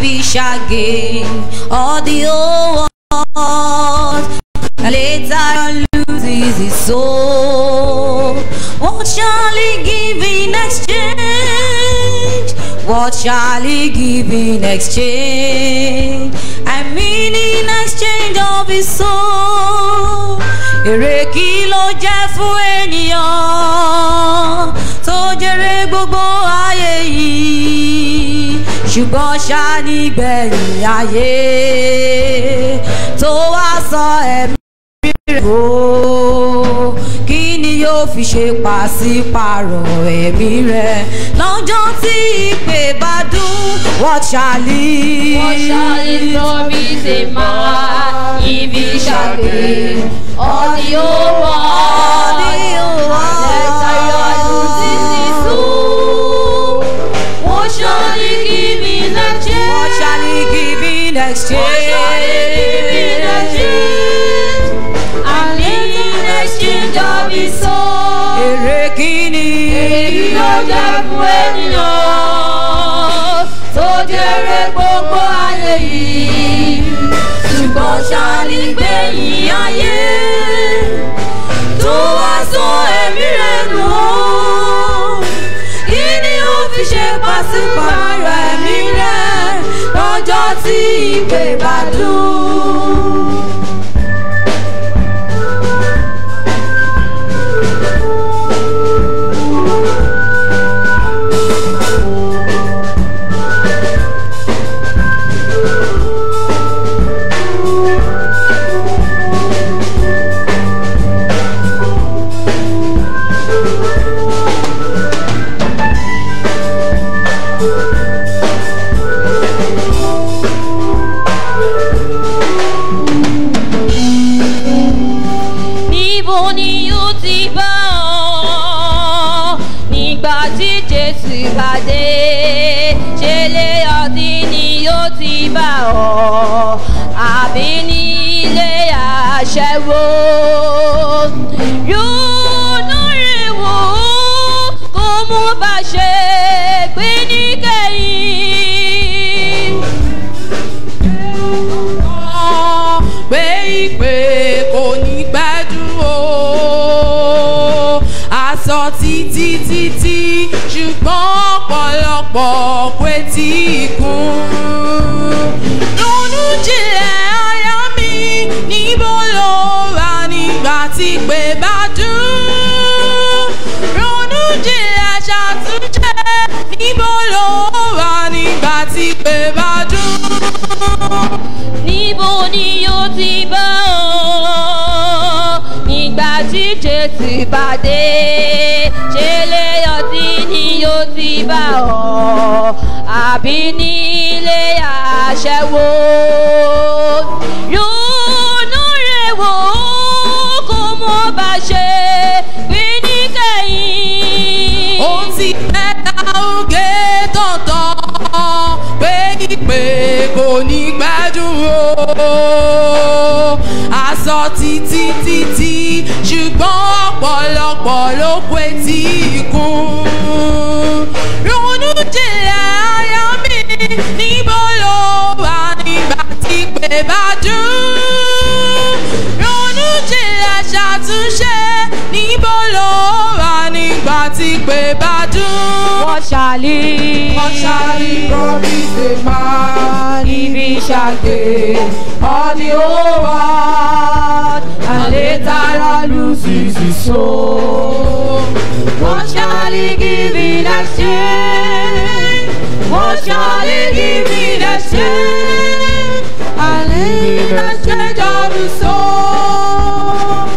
he shall gain all the whole world. And later loses his soul. What shall he give in exchange? What shall he give in exchange? I mean in exchange of his soul. Èrè kí ló jẹ́ fún ènìyàn tó jèrè gbogbo ayé yìí? Ṣùgbọ́n ṣá nígbẹ̀yìn ayé tó wá sọ ẹ̀mí rẹ̀ o kí ni yóò fi ṣe pàṣípàrọ̀ ẹ̀mí rẹ̀ lọ́jọ́ tí ìpè bá dún what shall he What shall it promise a man if he shall gain all the whole world? And later loses his soul. What shall he give in exchange? what shall he give in What shall he give in exchange exchange? And in exchange of his soul. èrè kí ni Èyí ló jẹ́ fún ènìyàn tó jèrè gbogbo ayé yìí. Ṣùgbọ́n ṣáàlì gbẹ̀yìn ayé tó wá sọ ẹ̀mí rẹ̀ nù ó. Kí ni ó fi ṣe pàṣípààrọ̀ ẹ̀mí rẹ̀ lọ́jọ́ tí ìpè bá dùn? níbo ni yóò ti bá ọ nígbà tí jésù bá dé ṣe lé ọtí ni yóò ti bá ọ àbí ní ilé àṣẹwó yóò rè wò ó kó mú bá ṣe pé níkẹyìn. pé ìpè kò ní pẹ́ dúró aṣọ títí títí ṣùgbọ́n ọ̀pọ̀lọpọ̀ pé tí kún. ronú jinlẹ̀ aya mi níbo ló wà nígbà tí pé bá dùn. ronú jinlẹ̀ ṣàtúnṣe níbo ló wà nígbà tí pé bá dùn níbo ni yóò ti bá ọ nígbà tí jésù bá dé ṣe lé ọtí ni yóò ti bá ọ àbí nílé àṣẹwó yóò rè wò ó kó mọ bá ṣe bí níkẹyìn. ó ti mẹ́ta oge tọ̀tọ̀ pé ìpè kò ní gbádùn o. aṣọ títí títí ṣùgbọ́n ọ̀pọ̀lọpọ̀ ló pé tí kún. ronú jinlẹ̀ aya mi níbo ló wà nígbà tí pé bá dùn. ronú jinlẹ̀ ṣàtúnṣe níbo ló wà nígbà tí pé bá dùn. What shall he? What shall he promise a man if he shall gain all the whole world and later on loses his soul? What shall he give in exchange? What shall he give in exchange? And in exchange of his soul.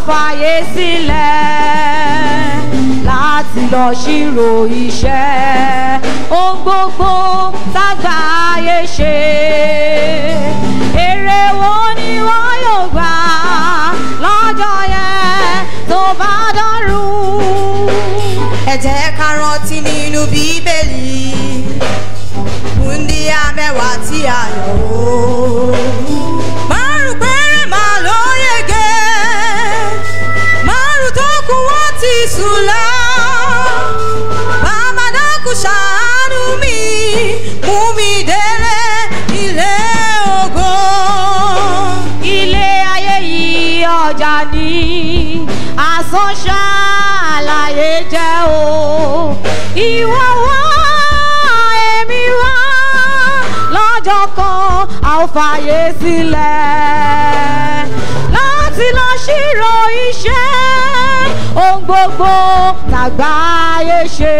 fàyè sílẹ̀ láti lọ ṣírò iṣẹ́ ohun gbogbo tágbàáyé ṣe èrè wo ni wọ́n yóò gbà lọ́jọ́ yẹn tó bá dọ́rùn. ẹ jẹ́ ká rántí nínú bíbélì wúndíá mẹ́wàá tí a yàn ó. márùn péré máa ló yege márùn tó kù wọ́n ti sùn lọ. bàbá dákun ṣàánú mi mú mi délé ilé ògo. ilé ayé yìí ọjà ní asán ṣàlàyé jẹ́ o ìwọ wá èmi wá lọ́jọ́ kan a ó fàyè sílẹ̀ láti lọ ṣírò iṣẹ́ ohun gbogbo tàgbáyé ṣe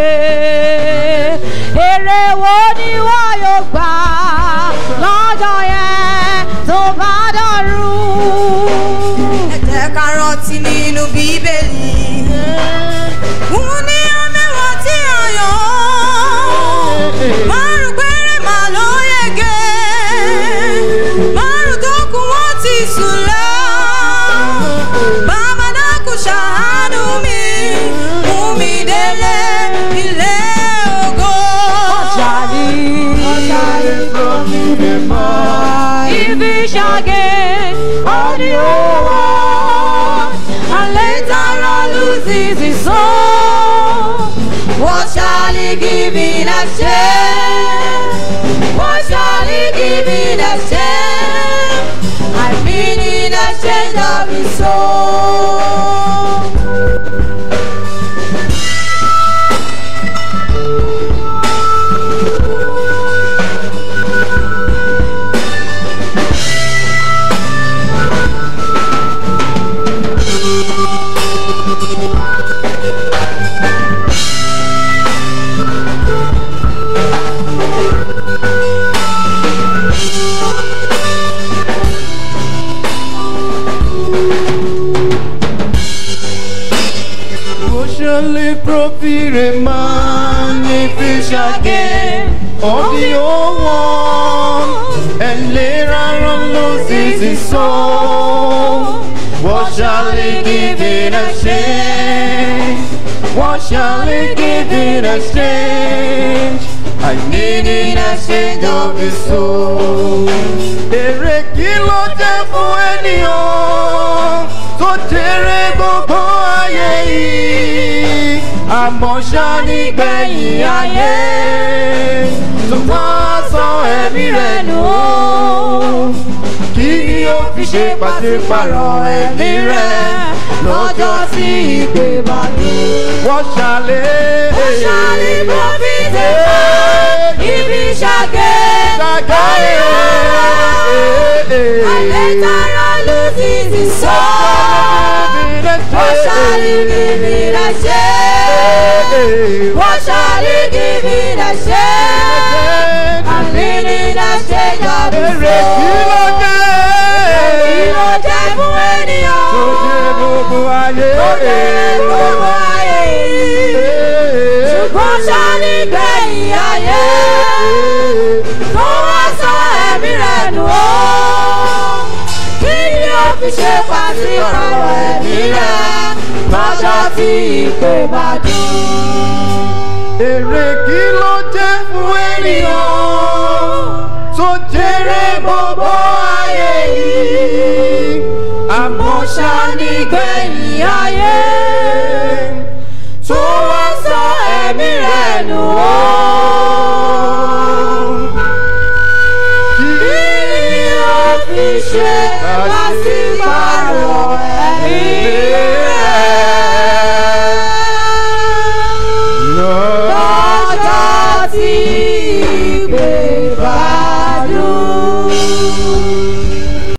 èrè wo ni wọ́n yóò gbà lọ́jọ́ yẹn tó bá dọ̀rùn. ẹ jẹ́ ká rántí nínú bíbélì. Òun ní ọmẹ́wàá tí a yàn ó. Márùn péré mà ló yege. Márùn tó kù wọ́n ti sùn lọ. Bàbá dákun ṣàánú mi. Mú mi délé ilé ògo. Ọ̀ṣàlì ibi ṣàgé ọdí owó and later on loses his soul. What shall he give in exchange? What shall he give in exchange? I mean in exchange of his soul. Socially profile magnificat of the old one, and later on loses his soul. What shall he give in exchange? What shall he give in exchange? I need in exchange of his soul. Èrè kí ló jẹ́ fún ènìyàn tó jèrè gbogbo ayé yìí? Àmọ́ ṣá nígbẹ̀yìn ayé tó wá sọ ẹ̀mí rẹ̀ nù ó. Kí ni ó fi ṣe pàṣípàrọ̀ ẹ̀mí rẹ̀ lọ́jọ́ tí ìpè bá dé? Wọ́n ṣàlẹ̀. What shall he profit a man if he shall gain Ṣàgáyé. and later on loses his soul? What shall he give in exchange? What shall he give in exchange? I'm leaning exchange of his Èrè kí ló soul. jẹ́? Kí ló jẹ́ fún ènìyàn? Tó jẹ́ gbogbo ayé. Tó jẹ́ gbogbo ayé yìí. Ṣùgbọ́n ṣá nígbẹ̀yìn ayé tó wá sọ ẹ̀mí rẹ̀ nù ó. Kí ni ó fi ṣe pàṣípàrọ̀ ẹ̀mí rẹ̀ lọ́jọ́ tí ìpè bá dùn? Èrè kí ló jẹ́ fún ènìyàn tó jèrè gbogbo ayé yìí? Àmọ́ ṣá nígbẹ̀yìn ayé tó wá sọ ẹ̀mí rẹ̀ nù ó. Kí Kí ni ó fi ṣe pàṣípàrọ̀ ẹ̀mí rẹ̀? lọ. lọ́jọ́ tí ìpè